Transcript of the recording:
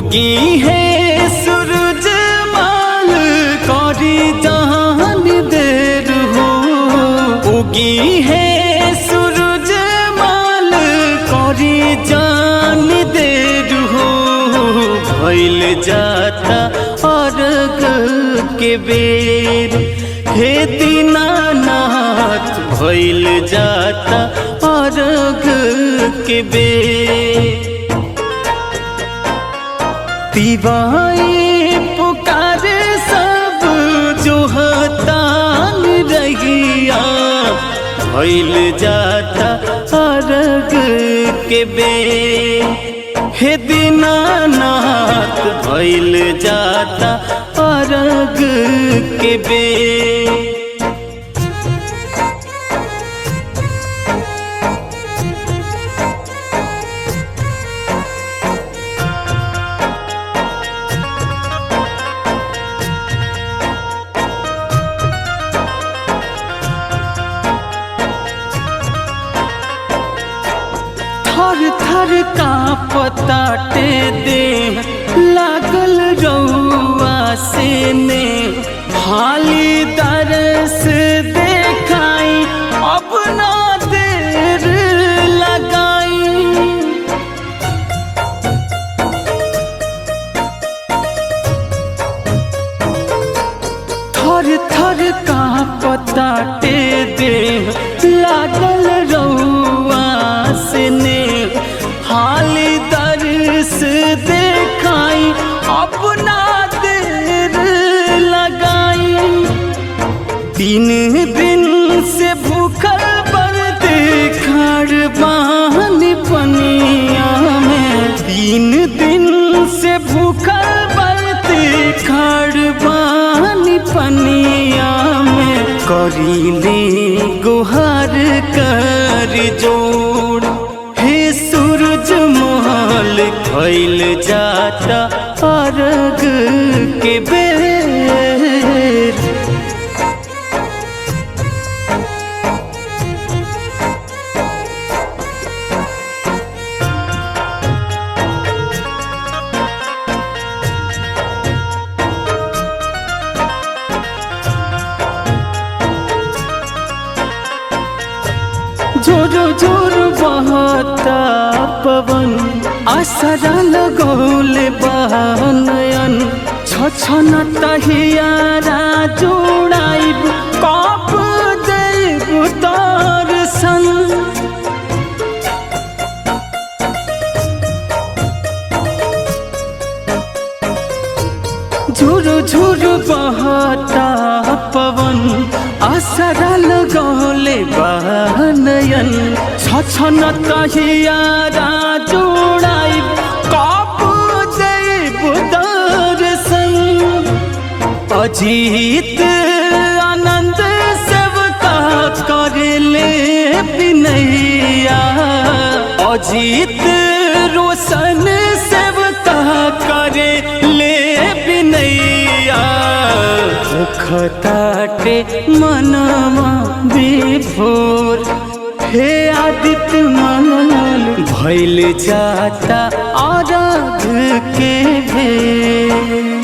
उगी है सूरज माल करी जहान देर हो उगी है सूरज माल करी जान देर हो भइल जाता अर्घ के बेर हे दीनानाथ भइल जाता अर्घ के बेर तिवाई पुकारे सब जो हतान रहिया भइल जाता अर्घ के बे हे दीनानाथ भइल जाता अर्घ के बे थर थर का पताटे दे लागल रउआ से ने हाली दरस देखाई अपना देर लगाई थर थर का पताटे दे लागल रउआ से ने हाली दर्श देखाई अपना देर लगाई तीन दिन से भूखल बरते खड़ बाहन पनिया में तीन दिन से भूखल बरते खड़ बाहन पनिया में करीले गुहार कर जोड़ हे सूरज मोहल खैल जाता अर्घ के बेर जोर जोर बहता पवन असरा लगौले बहनयन छछन तहियारा जोड़ाइब कप देव दर्शन झुरु झुरु बहता पवन असरा लगौले बहनयन छछन तहियारा जोड़ाई कप देव दर्शन अजीत आनंद सेवका करले बिनैया अजीत रोशन सेवका करे ले बिनैया मुखताटे मनवा विभोर हे आदित्य मनल भैल जाता आराध के भेर